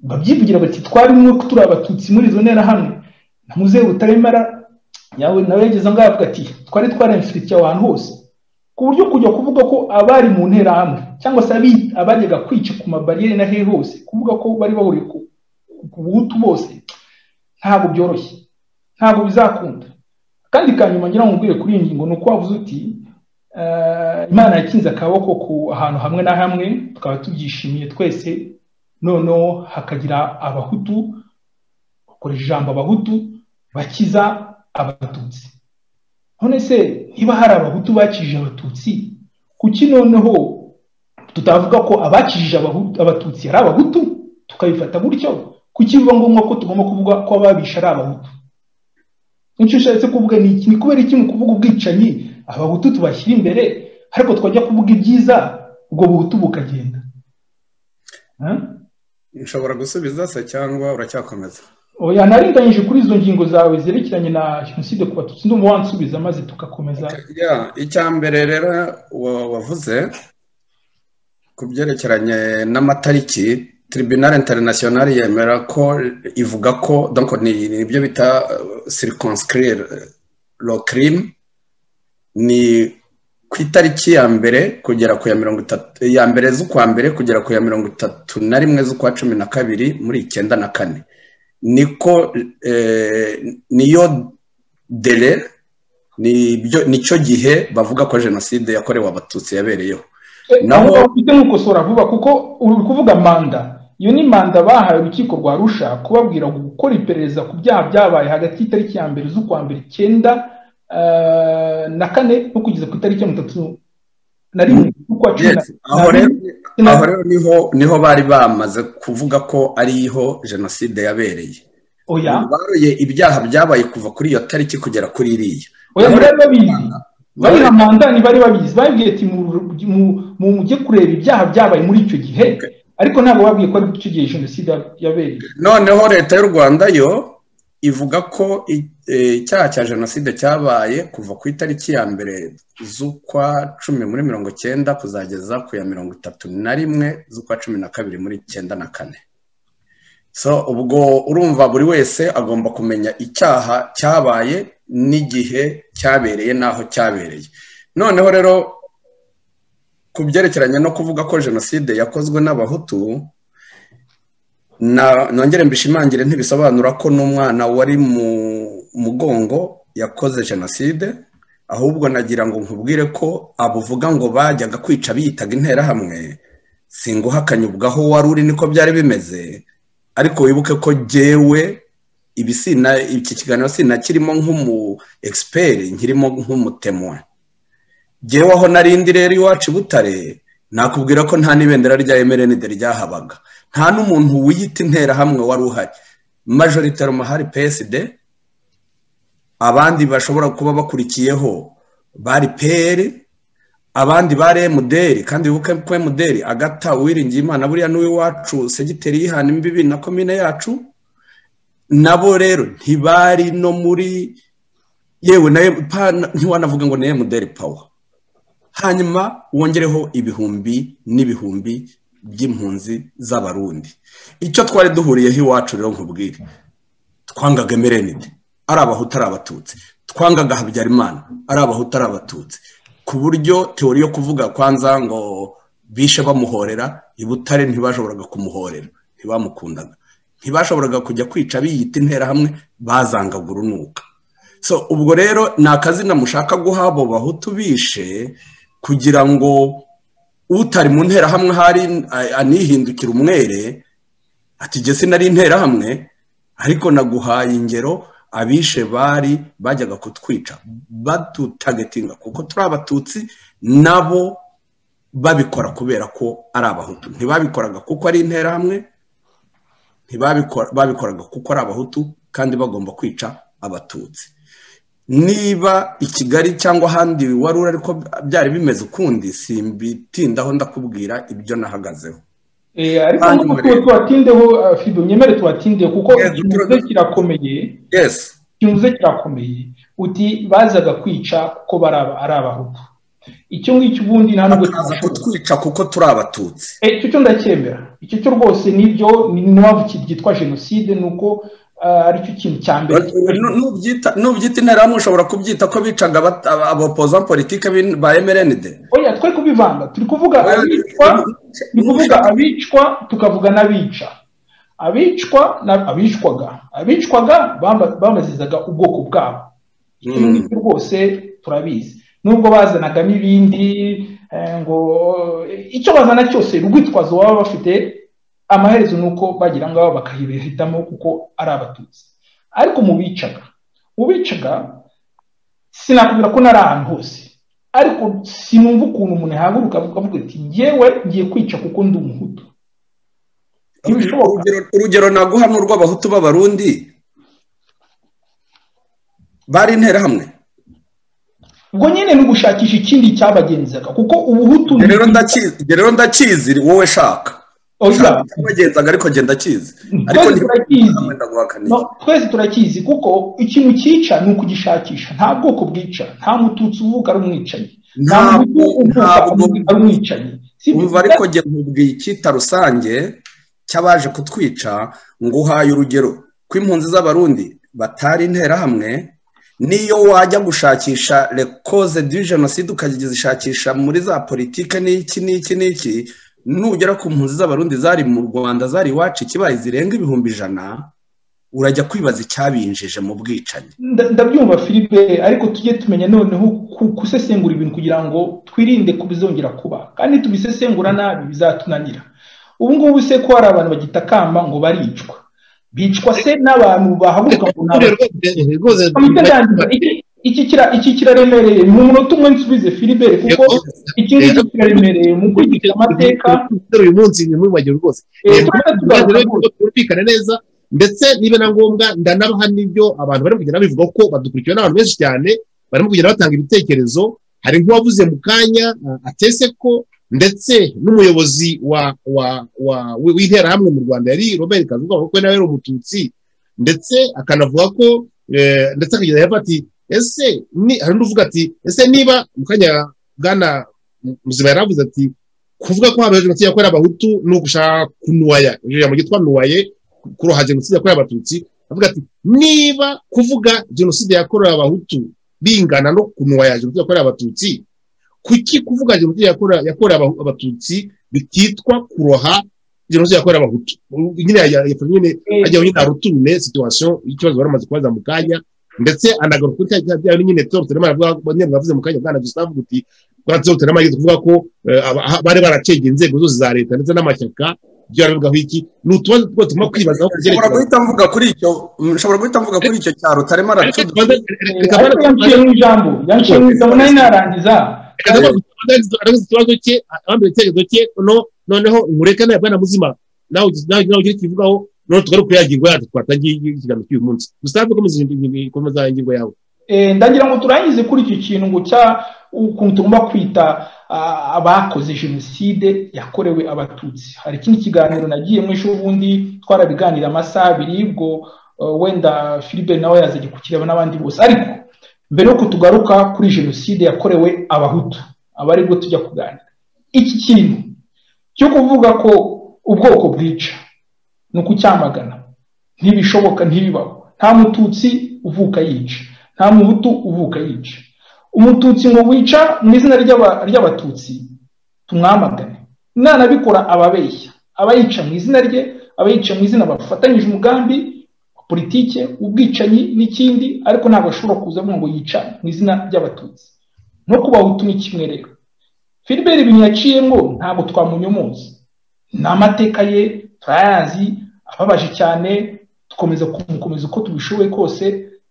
babyivugira bati twarimwe ko turi abatutsi muri izo nterahamwe na muzehe butaremara yawe nawe yageze aho ngaho avuga ati twari twaremfitiye abantu hose ku buryo kujya kuvuga ko abari mu nterahamwe cyangwa se abajyaga kwica ku mabariyeri na hehe hose kuvuga ko bari bahuriye ku buhutu bose ntabwo byoroshye ntabwo bizakunda kandi ka nyuma ngira ngo nkubwire kuri iyi ngingo ni uko wavuze uti imana yakinze akaboko ku ahantu hamwe na hamwe tukaba tubyishimiye twese noneho hakagira abahutu bakoresha ijambo abahutu bakiza abatutsi none se niba hari abahutu bakijije abatutsi kuki noneho tutavuga ko abakijije abatutsi ari abahutu tukabifata gutyo kuki biba ngombwa ko tugomba kuvuga ko ababisha ari abahutu nicyo ushatse kuvuga ni iki ni kubera iki mu kuvuga ubwicanyi abahutu tubashyira imbere ariko twajya kuvuga ibyiza ubwo buhutu bukagenda nshobora gusubiza se cyangwa uracyakomeza oya narenganyije kuri izo ngingo zawe zerekeranye na jenoside ku batutsi ndumva wansubiza maze tugakomeza icya mbere rero wavuze ku byerekeranye n'amatariki tribunal international yemera ko ivuga ko donc ni ibyo bita circonscrire lo crime ni ku itariki ya mbere kugera ku ya mirongo itatu ya mbere z'ukwa mbere kugera ku ya mirongo itatu na rimwe z'ukwa cumi na kabiri muri icyenda na kane niko niyo dere nicyo gihe bavuga ko jenoside yakorewe abatutsi yabereyeho naho ufite nkukosora vuba kuko uri kuvuga manda iyo ni manda bahaye urukiko rwa rusha kubabwira gukora iperereza ku byaha byabaye hagati y'itariki ya mbere z'ukwa mbere icyenda na kane no kugeza ku itariki ya mirongo itatu na rimwe z'ukwa cumi na rimwe aho rero niho bari bamaze kuvuga ko ariho jenoside yabereye baruye ibyaha byabaye kuva kuri iyo tariki kugera kuri iriya oya bari babizi bariha manda ntibari babizi babibwiye ati mujye kureba ibyaha byabaye muri icyo gihe ariko ntabwo babwiye ko ari icyo gihe jenoside yabereye noneho leta y'u rwanda yo ivuga ko icyaha cya jenoside cyabaye kuva ku itariki ya mbere z'ukwa cumi muri mirongo icyenda kuzageza ku ya mirongo itatu na rimwe z'ukwa cumi na kabiri muri icyenda na kane so ubwo urumva buri wese agomba kumenya icyaha cyabaye n'igihe cyabereye n'aho cyabereye noneho rero ku byerekeranye no kuvuga ko jenoside yakozwe n'abahutu nongere mbishimangire ntibisobanura ko n'umwana wari mu mugongo yakoze jenoside ahubwo nagira ngo nkubwire ko abuvuga ngo bajyaga kwica biyitaga interahamwe singuhakanye ubwaho wari uri niko byari bimeze ariko wibuke ko jyewe iki kiganiro sinakirimo nk'umu egisiperi nkirimo nk'umutemwa jyewe aho narindi rero iwacu i butare nakubwira ko nta n'ibendera rya emerenide ryahabaga nta n'umuntu wiyita interahamwe wari uhari majoritari mahari psd abandi bashobora kuba bakurikiyeho bari peri abandi bari emuderi kandi wibuke ko emuderi agata uwiringiye imana buriya n'uw'iwacu segiteri y'ihana imbibi na komine yacu nabo rero ntibari no muri yewe ntiwanavuga ngo ni emuderi pawa hanyuma wongereho ibihumbi n'ibihumbi by'impunzi z'abarundi icyo twari duhuriyeho iwacu rero nkubwire twangaga emerenide ari abahutu ari abatutsi twangaga habyarimana ari abahutu ari abatutsi ku buryo teori yo kuvuga kwanza ngo bishe bamuhorera i butare ntibashoboraga kumuhorera ntibamukundaga ntibashoboraga kujya kwica biyita interahamwe bazangaga urunuka so ubwo rero ni akazina mushaka guha abo bahutu bishe kugira ngo utari mu nterahamwe hari anihindukira umwere ati jye sinari interahamwe ariko naguhaye ingero abishe bari bajyaga kutwica badutagetinga kuko turi abatutsi nabo babikora kubera ko ari abahutu ntibabikoraga kuko ari interahamwe babikoraga kuko ari abahutu kandi bagomba kwica abatutsi niba i kigali cyangwa ahandi wari uri ariko byari bimeze ukundi simbitindaho ndakubwira ibyo nahagazeho ariko nubwo tubatindeho fido nyemere tubatindeho kuko ikintu kirakomeye ikintu kirakomeye uti bazaga kwica kuko ari abahutu icyo ngicyo ubundi nta nubwo bakaza kutwica kuko turi abatutsi Eh, icyo cyo ndacyemera icyo cyo rwose nibyo ni n'impamvu ki- ryitwa jenoside ni uko ah, aricyo kintu cya mbere Nu- nubyita nubyita interahamwe ushobora kubyita ko bicaga abata- abopoza politike bin- ba mrnd oya twe kubivanga turi kuvuga abicwa ni ukuvuga abicwa tukavuga n'abica abicwa na- abicwaga abicwaga bamba- bambazizaga ubwoko bwabo icyo Mm. ngicyo rwose turabizi nubwo bazanagamo ibindi eh, ngo icyo bazana cyose urwitwazo baba bafite amaherezo ni uko bagira ngaho bakahitamo kuko ari abatutsi ariko mu bicaga mu bicaga sinakubwira ko nari ahantu hose ariko sinumva ukuntu umuntu yahaguruka akavuga ati ngewe ngiye kwica kuko ndi umuhutu ntibishoboka urugero, urugero naguha ni urw'abahutu b'abarundi bari interahamwe ubwo nyine ni ugushakisha ikindi cyabagenzaga kuko ubuhutu Njye rero ndakizi njye rero ndakizi wowe shaka Oya. wagenzaga ariko genda akizi ariko Twese turakizi. ndaguhakaniye No, twese turakizi kuko ikintu cyica ni ukugishakisha nta bwoko bwica nta mututsi uvuga ari umwicanyi nta Ntabwo- mutu uvuka ntabwo- ari umwicanyi Si byo. umva ariko njye nkubwiye icyita rusange cy'abaje kutwica nguhaye urugero ko impunzi z'abarundi batari interahamwe niyo wajya gushakisha rekoze du jenoside ukajya uzishakisha muri za politike n'iki n'iki n'iki nugera ku mpunzi z'abarundi zari mu rwanda zari iwacu ikibaye zirenga ibihumbi ijana urajya kwibaza icyabinjije mu bwicanyi Nda- ndabyumva filipe ariko tujye tumenya noneho ku- gusesengura ibintu kugira ngo twirinde kubizongera kuba kandi tubisesengura nabi bizatunanira ubu ngubu se ko hari abantu bagitakamba ngo baricwa bicwa se n'abantu bahaguruka ngo ni abatutsi. rwose komite ndangiza iki- iki kira- iki kiraremereye mu munota umwe nsubize filibere kuko iki ngiki kiraremereye mu gukurikiza amateka uyu munsi ni mubibagiro rwose Eh, Yego, twese maze tuzaza rero kuvuga. byumvikane neza ndetse niba na ngombwa ndanabaha n'ibyo abantu bari kugenda bivuga ko badukurikiwe n'abantu benshi cyane barimo kugenda batanga ibitekerezo hari nk'uwavuze mu kanya uh, atese ko ndetse n'umuyobozi wa wa wa wi- w'interahamwe mu rwanda yari robert kazuga kuko nawe yari umututsi ndetse akanavuga ko eh, ndetse akageza hepfo ati ese ni hari undi uvuga ati ese niba mu kanya bwana muzima yari avuze ati kuvuga ko habaye jenoside yakorewe abahutu ni ugushaka kunuwaya iryo jambo ryitwa nuwaye kuroha jenoside yakorewe abatutsi avuga ati niba kuvuga jenoside yakorewe abahutu bingana no kunuwaya jenoside yakorewe abatutsi kuki kuvuga jenoside yakorewe yakorewe Aba- abatutsi bititwa kuroha jenoside yakorewe abahutu U- nyine yajya yafashe nyine Eh. ajyaho nyine arutune situation y'ikibazo bari bamaze kubaza mu kanya ndetse anagaruka kuri cya cyaha byayo nyine toro turema aravuga nyine mwavuze mu kanya bwana Gustave guti bwazo turema yigeze kuvuga ko eh, aba- ha- bari baracengeye inzego zose za leta ndetse n'amashyaka ibyo baravugaho iki ni utubazo twose tugomba kwibazaho ku nshobora byerekeranye guhita mvuga kuri icyo nshobora guhita mvuga kuri icyo cyaro utarimo Reka aratuduha tubanze- reka ariko tubanze- yanciyemo ijambo yanciyemo ijambo nari narangiza reka tubanze- tubanze- tubanze ikibazo cye abambaye icyerekezo cye no- noneho ngureka nawe bwana muzima nawe ugi- nawe nawe ugiye kivugaho noneho tugaruke ya ngingo yacu twatangiye ikiganiro cy'uyu munsi gustave komeza ingingo- komeza ingingo yawe Eh, ndagira ngo turangize kuri icyo kintu ngo cya ukuntu tugomba kwita ah, abakoze jenoside yakorewe abatutsi hari ikindi kiganiro nagiye mu ejo bundi twarabiganira amasaha abiri ubwo eh, wenda filipe nawe yazajya kukireba n'abandi bose ariko mbere y'uko tugaruka kuri jenoside yakorewe abahutu aba aribwo tujya kuganira iki kintu cyo kuvuga ko ubwoko bwica ni ukucyamagana ntibishoboka ntibibaho nta mututsi uvuka yica nta muhutu uvuka yica umututsi ngo wica mu izina ry'aba- ry'abatutsi tumwamagane nanabikora ababeshya abayica mu izina rye abayica mu izina bafatanyije umugambi wa politike ubwicanyi n'ikindi ariko ntabwo ashobora kuza avuga ngo yica mu izina ry'abatutsi no ku bahutu ni kimwe rero filibert ibintu yaciyemo ntabwo twamunyomoza ni amateka ye turayazi ababaje cyane dukomeza kumukomeza uko tubishoboye kose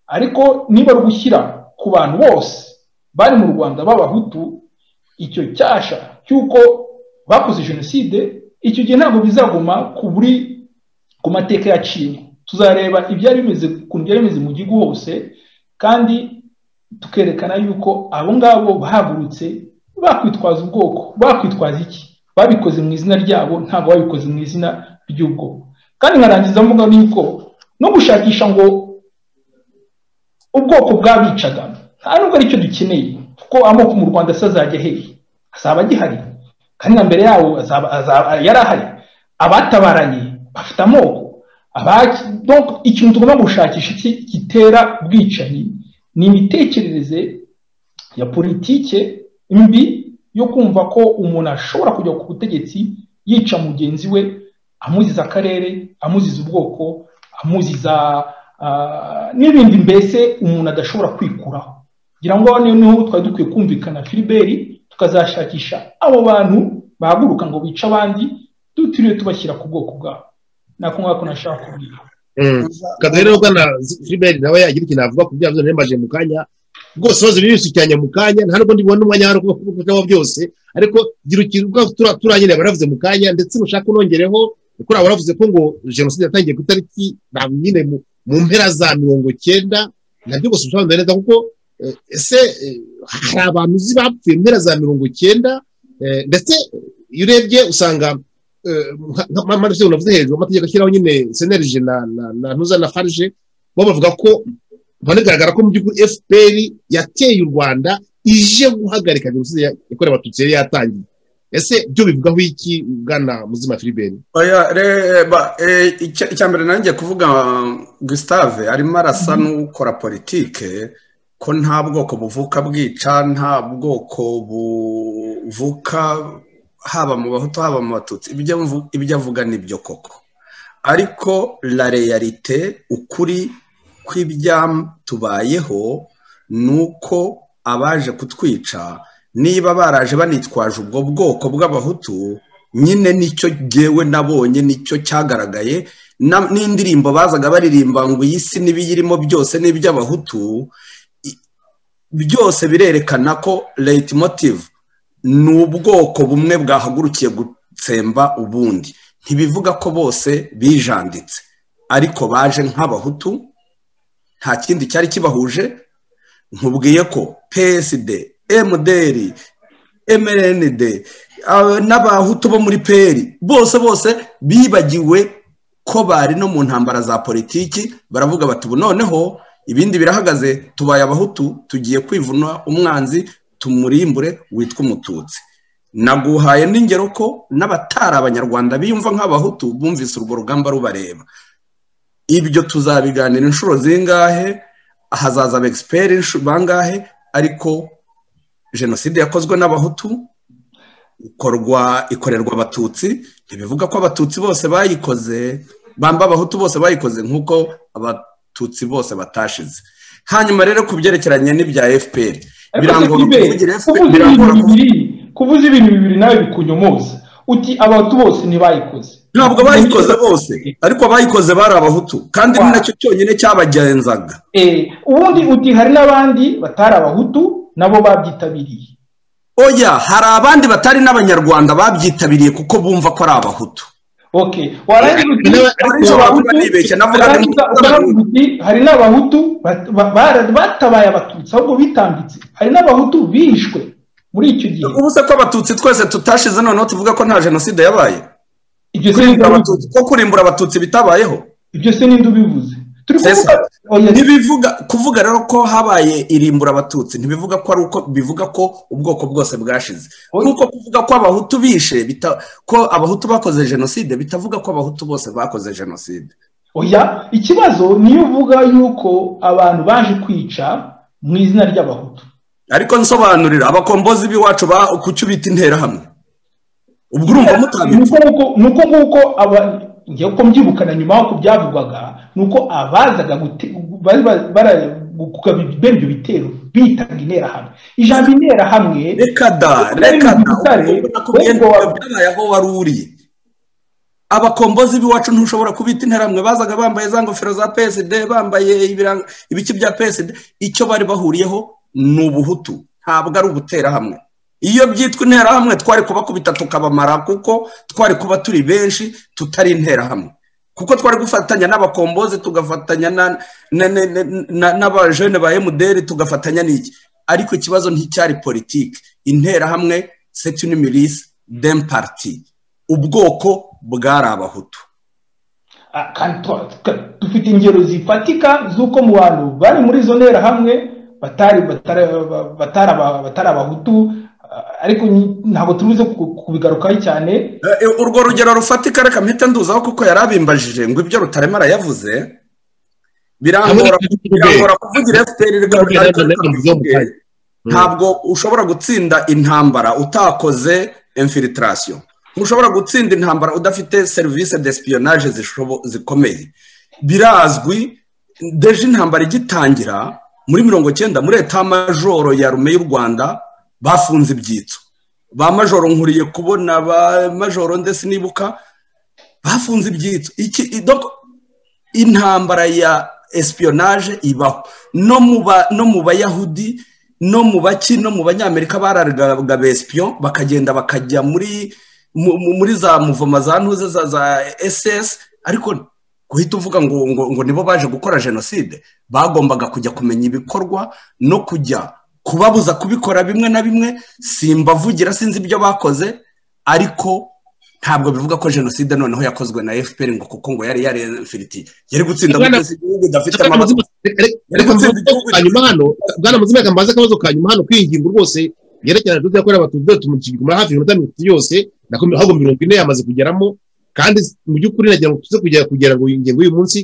ariko niba ari gushyira ku bantu bose bari mu rwanda b'abahutu icyo cyasha cy'uko bakoze jenoside icyo gihe ntabwo bizaguma ku buri ku mateka yaciyemo tuzareba ibyari bimeze ukuntu byari bimeze mu gihugu hose kandi tukerekana yuko abo ngabo bahagurutse bakwitwaza ubwoko bakwitwaza iki babikoze mu izina ryabo ntabwo babikoze mu izina ry'ubwoko kandi nkarangiza mvuga n'uko no gushakisha ngo ubwoko bwabicaga nta nubwo aricyo dukeneye kuko amoko mu rwanda se azajya hehe azaba agihari kandi na mbere yawo azaba- azaba- yari ahari abatabaranye bafite amoko Abaki- donc ikintu tugomba gushakisha iki- gitera ubwicanyi ni imitekerereze ya politike mbi yo kumva ko umuntu ashobora kujya ku butegetsi yica mugenzi we amuziza akarere amuziza ubwoko amuziza ah, n'ibindi mbese umuntu adashobora kwikuraho ngira ngo aho niho twari dukwiye kumvikana filiberi tukazashakisha abo bantu bahaguruka ngo bice abandi dutiriwe tubashyira ku bwoko bwabo nako ngako nashaka kubwira Kagarero bwana Gilbert nawe yagira ikintu avuga ku byavuze nembaje mu kanya rwose bazi birisukiranya mu kanya nta nubwo ndibona umwanya hari kuba byose ariko gira ikintu uvuga turangire baravuze mu kanya ndetse mushaka unongereho kuko uraba waravuze ko ngo jenoside yatangiye ku itariki ntabwo nyine mu- mu mpera za mirongo cyenda nabyo gusa usobanura neza kuko eh, ese eh, hari abantu uzi bapfuye mu mpera za mirongo cyenda eh, ndetse iyo urebye usanga eh, nka- nka mpamvu unavuze hejuru amategeko ashyiraho nyine senerije na na- na ntuza na farije bo bavuga ko banagaragara ko mu by'ukuri fpr yateye u rwanda ije guhagarika jenoside ya- yakorewe abatutsi yari yatangiye ese byo bivugaho iki bwana muzima filiberi Oya, re- ba- eh, icya icya mbere nanjye kuvuga Gustave arimo arasa n'ukora politike ko nta bwoko buvuka bwica nta bwoko buvuka haba mu bahutu haba mu batutsi ibyo mvu- ibyo avuga nibyo koko ariko la realite ukuri kw'ibyatubayeho ni uko abaje kutwica niba baraje banitwaje ubwo bwoko bw'abahutu nyine nicyo ngewe nabonye nicyo cyagaragaye na- n'indirimbo bazaga baririmba ngo iyi si n'ibiyirimo byose n'iby'abahutu i- byose birerekana ko late motive ni ubwoko bumwe bwahagurukiye gutsemba ubundi ntibivuga ko bose bijanditse ariko baje nk'abahutu nta kindi cyari kibahuje nkubwiye ko psd mdr mrnd aba- n'abahutu bo muri peri bose bose bibagiwe ko bari no mu ntambara za politiki baravuga bati ubu noneho ibindi birahagaze tubaye abahutu tugiye kwivuna umwanzi tumurimbure witwa umututsi naguhaye n'ingero ko n'abatari abanyarwanda biyumva nk'abahutu bumvise urwo rugamba rubareba ibyo tuzabiganira inshuro zingahe hazaza abegiperi bangahe ariko jenoside yakozwe n'abahutu ikorwa ikorerwa abatutsi ntibivuga ko abatutsi bose bayikoze bamba abahutu bose bayikoze nk'uko abatutsi bose batashize hanyuma rero ku byerekeranye n'ibya fpr ariko se birangora filiberi kuvugira FPR kuvuza birangora ibintu kuvugira bibiri kuvuza ibintu bibiri nawe bikunyomoza uti abantu bose ntibayikoze ntabwo bayikoze bose ariko abayikoze bari abahutu kandi ni nacyo cyonyine cyabagenzaga Eh, ubundi uti hari n'abandi batari abahutu nabo babyitabiriye oya hari abandi batari n'abanyarwanda babyitabiriye kuko bumva ko ari abahutu okay warangiza uti Nawe- hari ariko n'abahutu- wavuga nibeshya, navuga warangiza nibeshya. ukavuga uti, hari n'abahutu bat- ba- bara- batabaye abatutsi ahubwo bitambitse hari n'abahutu bishwe muri icyo gihe ubu se ko abatutsi twese tutashize noneho tuvuga ko nta jenoside yabaye ibyo se kurimbura n'indu- abatutsi ko kurimbura abatutsi bitabayeho ibyo se n'indu bivuze turi Sesa. kuvuga oya ntibivuga kuvuga rero ko habaye irimbura abatutsi ntibivuga ko ari uko bivuga ko ubwoko bwose bwashize nk'uko kuvuga ko abahutu bishe bita- ko abahutu bakoze jenoside bitavuga ko abahutu bose bakoze jenoside oya ikibazo niyo uvuga yuko abantu baje kwica mu izina ry'abahutu ariko nsobanurira abakombozi b'iwacu ba- kuki ubita interahamwe ubwo urumva mutabita nuko nguko aba- ngewe uko mbyibukana nyuma y'uko byavugwaga ni uko abazaga gute- bari ba- bara- gukaba bene ibyo bitero bitaga interahamwe ijambo interahamwe reka da reka da ubwo nakubwiye ngo byabaye aho wari uriye abakombozi b'iwacu ntushobora kubita interahamwe bazaga bambaye za ngofero za psd bambaye ibiranga- ibiki bya psd icyo bari bahuriyeho ni ubuhutu ntabwo ari uguterahamwe iyo byitwa interahamwe twari kubakubita tukabamara kuko twari kuba turi benshi tutari interahamwe kuko twari gufatanya n'abakombozi tugafatanya na- na- na- na- na- n'abajene ba emuderi tugafatanya n'iki ariko ikibazo nticyari politiki interahamwe c'est une milice d'un parti ubwoko bwari abahutu Ah, kandi twa- twa- dufite ingero zifatika z'uko mu bantu bari muri izo nterahamwe batari batari abahutu ariko ntabwo turuze kubigarukaho cyane urwo rugero rufatika reka mpita nduzaho kuko yari abimbajije ngo ibyo rutarema arayavuze birangora kuvugira efuperi ntabwo ushobora gutsinda intambara utakoze infiltrasiyo ntushobora gutsinda intambara udafite serivisi de sipiyonage zikomeye birazwi deje intambara igitangira muri mirongo cyenda muri etamajoro ya rume y'u rwanda bafunze ibyitso ba majoro nkuriye kubona ba majoro ndetse nibuka bafunze ibyitso intambara ya esipiyonage ibaho no mu bayahudi no mu baki no mu banyamerika bararaga besipiyo bakagenda bakajya muri muri za muvoma za ntuze za ss ariko guhita uvuga ngo ngo nibo baje gukora jenoside bagombaga kujya kumenya ibikorwa no kujya kubabuza kubikora bimwe na bimwe simbavugira sinzi ibyo bakoze ariko ntabwo bivuga ko jenoside noneho yakozwe na fpr ngo kuko ngo yari yari yariyemfiriti yari gutsinda igihugu idafite amaboko hanyuma hano bwana muzima mbaze akabazo ka nyuma hano kwiyinginga rwose yerekeranye n'ibyo yakorera abatutsi tumushyigikira hafi iminota mirongo yose ntabwo mirongo ine yamaze kugeramo kandi mu by'ukuri nagira ngo tuze kugera kugira ngo ingingo y'uyu munsi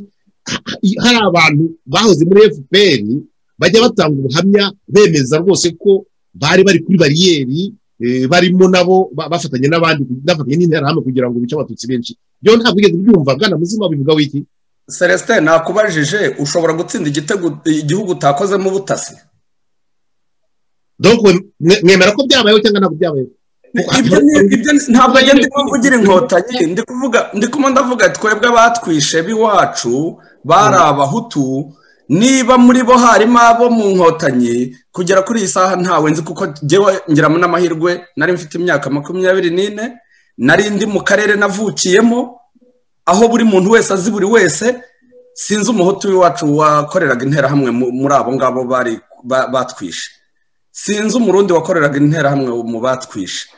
hari abantu bahoze muri fpr bajya batanga ubuhamya bemeza rwose ko bari bari kuri bariyeri barimo nabo bafatanye n'abandi bafatanye n'interahamwe kugira ngo bice abatutsi benshi byo ntabwo ugeze ubyumva bwana muzima bivuga wiki celestin nakubajije ushobora gutsinda igihugu utakozemo ubutasi mwemera ko byabayeho cyangwa ntabwo byabayeho ntabwo agenda kuvugira inkotanyi ndi kuvuga ndi kumwe ndavuga twebwe abatwishe b'iwacu bari abahutu niba muri bo harimo abo mu nkotanyi kugera kuri iyi saha ntawe nzi kuko ngewe ngeramo n'amahirwe nari mfite imyaka makumyabiri n'ine nari ndi mu karere navukiyemo aho buri muntu wese azi buri wese sinzi umuhutu w'iwacu wakoreraga interahamwe muri abo ngabo bari batwishe sinzi umurundi wakoreraga interahamwe mu batwishe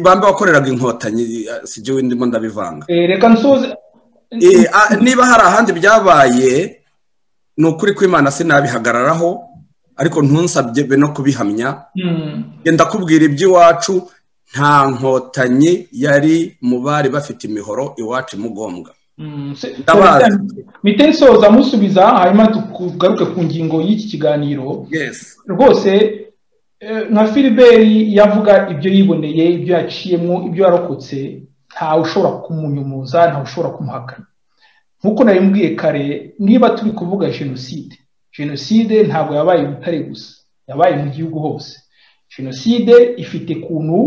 bambe wakoreraga inkotanyi si ibyo ndimo ndabivanga reka nsuze niba hari ahandi byabaye ni ukuri kw'imana sinabihagararaho ariko ntunsabye be no kubihamya genda kubwira iby'iwacu nta nkotanyi yari mu bari bafite imihoro iwacu imugombwa mite nsoza musubiza hanyuma tugaruke ku ngingo y'iki kiganiro rwose nka filiberi yavuga ibyo yiboneye ibyo yaciyemo ibyo yarokotse ntawe ushobora kumunyumuza ntawe ushobora kumuhakana nk'uko nabimbwiye kare niba turi kuvuga jenoside jenoside ntabwo yabaye i butare gusa yabaye mu gihugu hose jenoside ifite ukuntu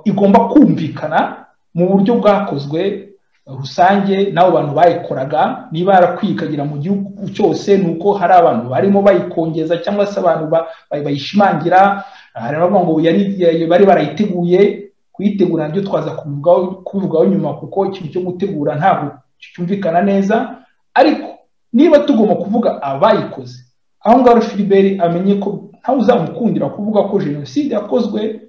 igomba kumvikana mu buryo bwakozwe rusange n'abo bantu bayikoraga niba yarakwiye ikagera mu gihugu cyose ni uko hari abantu barimo bayikongeza cyangwa se abantu bayishimangira hari abavuga ngo bari barayiteguye kuyitegura nabyo twaza kubivugaho nyuma kuko ikintu cyo gutegura ntabwo cyumvikana neza ariko niba tugomba kuvuga abayikoze aho ngaho filiberi amenye ko ntawe uzamukundira kuvuga ko jenoside yakozwe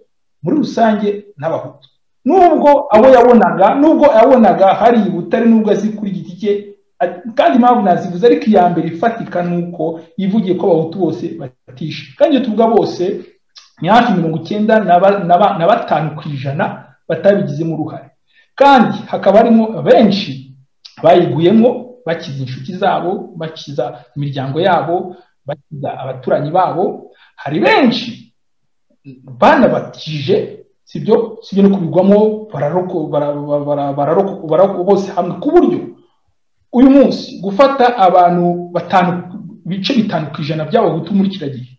muri rusange n'abahutu nubwo abo yabonaga nubwo yabonaga hari ibutare nubwo azi kuri giti cye kandi impamvu nazivuze ariko iya mbere ifatika ni uko yivugiye ko abahutu bose batishe kandi iyo tuvuga bose ni hafi mirongo icyenda na batanu ku ijana batabigizemo uruhare kandi hakaba harimo benshi bayiguyemo bakiza inshuti zabo bakiza imiryango yabo bakiza abaturanyi babo hari benshi banabatije sibyo sibyo no kubigwamo bararoko bose hamwe ku buryo uyu munsi gufata abantu batanu bice bitanu ku ijana by'abahutu muri kiriya gihe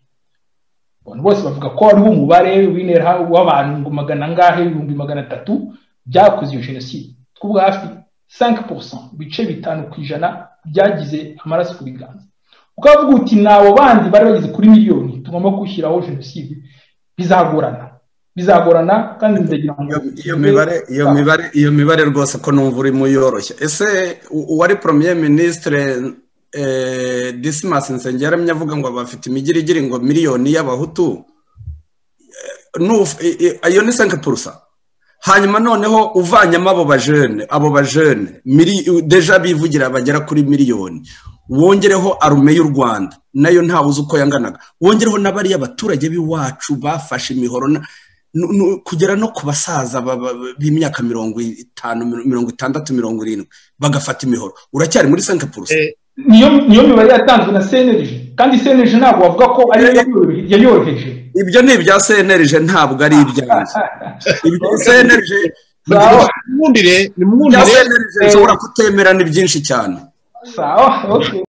abantu bose bavuga ko hariho umubare w'intera w'abantu ngo magana angahe ibihumbi magana atatu byakoze iyo jenoside twavuga hafi sanke porosanti ibice bitanu ku ijana byagize amaraso ku biganza ukavuga uti ni abo bandi bari bageze kuri miliyoni tugomba gushyiraho jenoside bizagorana bizagorana kandi ndagira ngo iyo mibare iyo mibare iyo mibare rwose ko numva urimo uyoroshya ese uwari premier ministre disimas nsengera avuga ngo bafite imigirigiri ngo miliyoni y'abahutu iyo ni sanke purusa hanyuma noneho uvanyemo abo bajene abo bajene deja bivugira bagera kuri miliyoni wongereho arume y'u rwanda nayo ntawe uzi uko yanganaga wongereho n'abariya abaturage b'iwacu bafashe imihoro kugera no ku basaza b'imyaka mirongo itanu mirongo itandatu mirongo irindwi bagafata imihoro uracyari muri senke purusi niyo mibare yatanzwe na senerije kandi senerije ntabwo wavuga ko ariyo yayoroheje ibyo ni ibya senerije ntabwo ari ibyanjye ibya senerije nimwumvire ibya senerije nshobora kutemerana byinshi cyane sawa